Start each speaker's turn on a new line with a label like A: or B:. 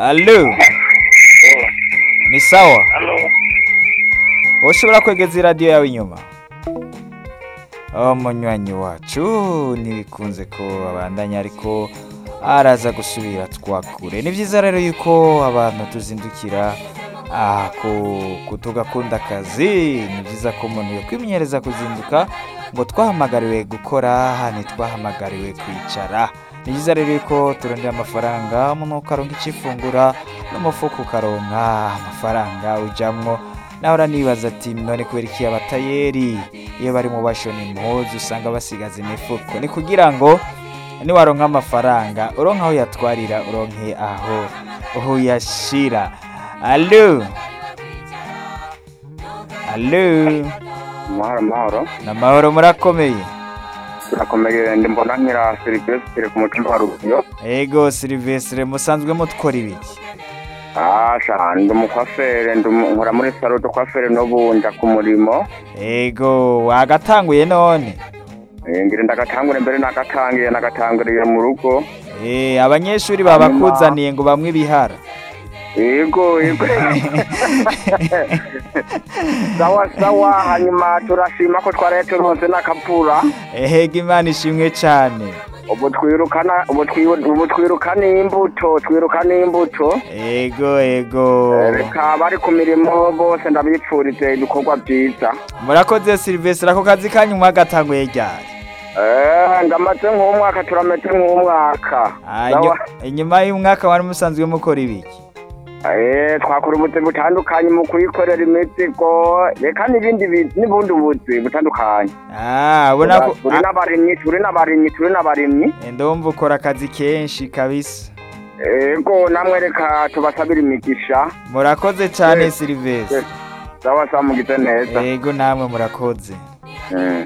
A: Allo, ni sawa?
B: Halo.
A: Ushobora kwegeza iradiyo yawe inyuma? Oh, munywanyi wacu ntibikunze ko abandanya ariko araza gusubira twakure. Ni vyiza rero yuko abantu tuzindukira ah, ku- ku- tugakunda akazi. Ni vyiza ko umuntu yokwimenyereza kuzinduka ngo twahamagariwe gukora ntitwahamagariwe kwicara. Ni vyiza rero yuko turondera amafaranga umuntu ukaronka icifungura n'umufuko ukaronka amafaranga ujamwo nawe uranibaza ati none kubera iki abatayeri iyo bari mu bashona impuzu usanga basigaza imifuko ni kugira ngo niwaronka amafaranga uronke aho yatwarira uronke aho aho uyashira alo alo
B: Mahoro mahoro.
A: namahoro murakomeye
B: Turakomeye ndi mbona nkira Silvestre ku mutumba wa Rugyo.
A: ego silivesire musanzwe mutwara ibiki
B: Asha ndi umukwafere ndi umu- nkora muri salo de kwafere n'ubunda ku murimo.
A: ego wagatanguye none
B: Eh, Ngira ndagatangure mbere nagatangiye nagatanguriye mu rugo.
A: Eh, abanyeshuri babakuzaniye ngo bamwe ibihara
B: Yego yego. Sawa sawa hanyuma turashima ko twaraye turonse n'akavura.
A: ehega imana ishimwe cane
B: Ubu twirukana ubu twiru- ubu twirukana imbuto twirukana imbuto.
A: ego ego
B: reka bari ku mirimo bose ndabipfurize ibikorwa byiza
A: murakoze silivesire ako kazi kanyu mwagatanguye ryari
B: Eh, ndamaze nk'umwaka turameze nk'umwaka
A: Ah,
B: Sawa.
A: inyu- inyuma y'umwaka wari musanzwe mukora ibiki
B: Eh, twakora ubuzi butandukanye mu kuyikorera imizigo reka n'ibindi bi- n'ubundi buzi butandukanye
A: Ah, ubona ko
B: turi n'abarimyi turi n'abarimyi turi n'abarimyi
A: Ah, ndumva ukora akazi kenshi kabisa
B: ego namwe reka tubasabire imigisha
A: murakoze cane
B: Eh,
A: silivesire
B: sawa sawa mugize neza
A: ego namwe murakoze
B: Mm.